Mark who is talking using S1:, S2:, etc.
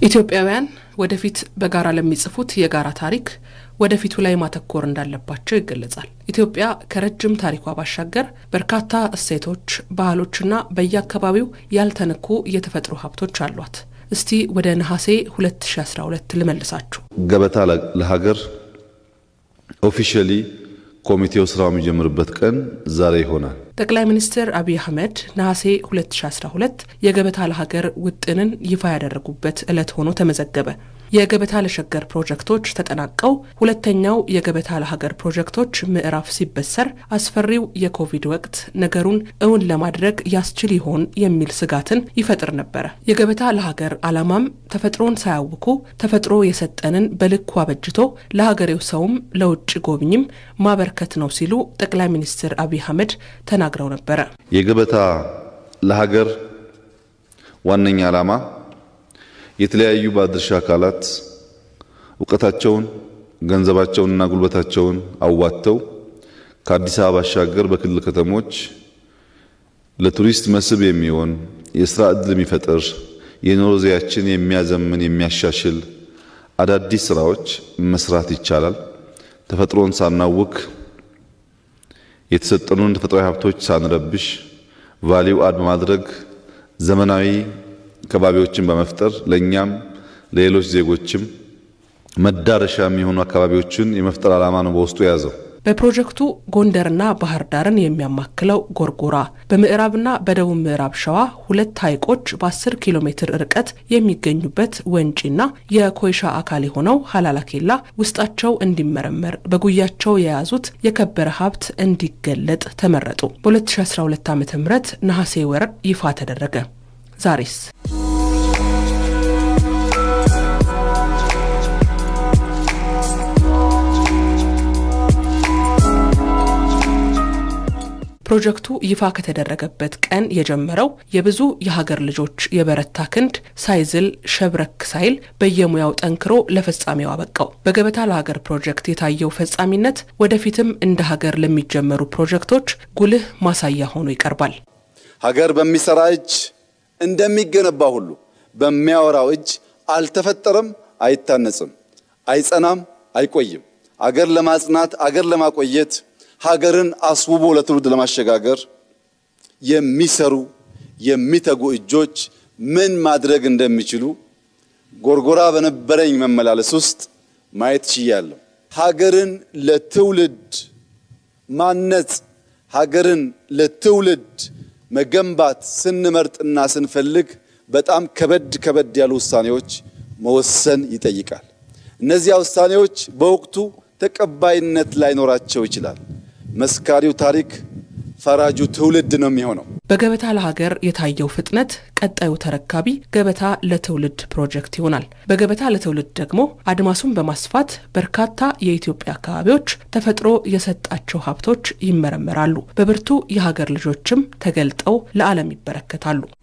S1: ኢትዮጵያውያን ወደፊት በጋራ ለሚጽፉት የጋራ ታሪክ ወደፊቱ ላይ ማተኮር እንዳለባቸው ይገለጻል። ኢትዮጵያ ከረጅም ታሪኳ ባሻገር በርካታ እሴቶች፣ ባህሎችና በየአካባቢው ያልተነኩ የተፈጥሮ ሀብቶች አሏት። እስቲ ወደ ነሐሴ 2012 ልመልሳችሁ።
S2: ገበታ ለሀገር ኦፊሻሊ ኮሚቴው ስራው የሚጀምርበት ቀን ዛሬ ይሆናል።
S1: ጠቅላይ ሚኒስትር አብይ አህመድ ነሐሴ 2012 የገበታ ለሀገር ውጥንን ይፋ ያደረጉበት ዕለት ሆኖ ተመዘገበ። የገበታ ለሸገር ፕሮጀክቶች ተጠናቀው ሁለተኛው የገበታ ለሀገር ፕሮጀክቶች ምዕራፍ ሲበሰር አስፈሪው የኮቪድ ወቅት ነገሩን እውን ለማድረግ ያስችል ይሆን የሚል ስጋትን ይፈጥር ነበረ። የገበታ ለሀገር ዓላማም ተፈጥሮን ሳያውኩ ተፈጥሮ የሰጠንን በልኩ አበጅቶ ለሀገሬው ሰውም ለውጭ ጎብኝም ማበርከት ነው ሲሉ ጠቅላይ ሚኒስትር አብይ አህመድ ተናግረው ነበረ።
S2: የገበታ ለሀገር ዋነኛ ዓላማ የተለያዩ ባለድርሻ አካላት እውቀታቸውን፣ ገንዘባቸውንና ጉልበታቸውን አዋጥተው ከአዲስ አበባ ባሻገር በክልል ከተሞች ለቱሪስት መስህብ የሚሆን የስራ ዕድል የሚፈጥር የኑሮ ዘያችን የሚያዘምን የሚያሻሽል አዳዲስ ስራዎች መስራት ይቻላል። ተፈጥሮን ሳናውክ የተሰጠኑን ተፈጥሯዊ ሀብቶች ሳንረብሽ ቫሊዩ አድ በማድረግ ዘመናዊ ከባቢዎችን በመፍጠር ለእኛም ለሌሎች ዜጎችም መዳረሻ የሚሆኑ አካባቢዎችን የመፍጠር ዓላማ ነው በውስጡ የያዘው።
S1: በፕሮጀክቱ ጎንደርና ባህር ዳርን የሚያማክለው ጎርጎራ፣ በምዕራብና በደቡብ ምዕራብ ሸዋ ሁለት ሐይቆች በ10 ኪሎ ሜትር ርቀት የሚገኙበት ወንጪና የኮይሻ አካል የሆነው ሀላላ ኬላ ውስጣቸው እንዲመረመር በጉያቸው የያዙት የከበረ ሀብት እንዲገለጥ ተመረጡ። በ2012 ዓ ም ነሐሴ ወር ይፋ ተደረገ። ዛሬስ ፕሮጀክቱ ይፋ ከተደረገበት ቀን የጀመረው የብዙ የሀገር ልጆች የበረታ ክንድ ሳይዝል ሸብረክ ሳይል በየሙያው ጠንክሮ ለፍጻሜው አበቃው። በገበታ ለሀገር ፕሮጀክት የታየው ፈጻሚነት ወደፊትም እንደ ሀገር ለሚጀመሩ ፕሮጀክቶች ጉልህ ማሳያ ሆኖ ይቀርባል።
S3: ሀገር በሚሰራ እጅ እንደሚገነባ ሁሉ በሚያወራው እጅ አልተፈጠረም፣ አይታነጽም፣ አይጸናም፣ አይቆይም። አገር ለማጽናት አገር ለማቆየት ሀገርን አስውቦ ለትውልድ ለማሸጋገር የሚሰሩ የሚተጉ እጆች ምን ማድረግ እንደሚችሉ ጎርጎራ በነበረኝ መመላለስ ውስጥ ማየት ችያለሁ። ሀገርን ለትውልድ ማነጽ፣ ሀገርን ለትውልድ መገንባት ስንመርጥና ስንፈልግ በጣም ከበድ ከበድ ያሉ ውሳኔዎች መወሰን ይጠይቃል። እነዚያ ውሳኔዎች በወቅቱ ተቀባይነት ላይኖራቸው ይችላል። መስካሪው ታሪክ፣ ፈራጁ ትውልድ ነው የሚሆነው።
S1: በገበታ ለሀገር የታየው ፍጥነት ቀጣዩ ተረካቢ ገበታ ለትውልድ ፕሮጀክት ይሆናል። በገበታ ለትውልድ ደግሞ አድማሱን በማስፋት በርካታ የኢትዮጵያ አካባቢዎች ተፈጥሮ የሰጣቸው ሀብቶች ይመረመራሉ። በብርቱ የሀገር ልጆችም ተገልጠው ለዓለም ይበረከታሉ።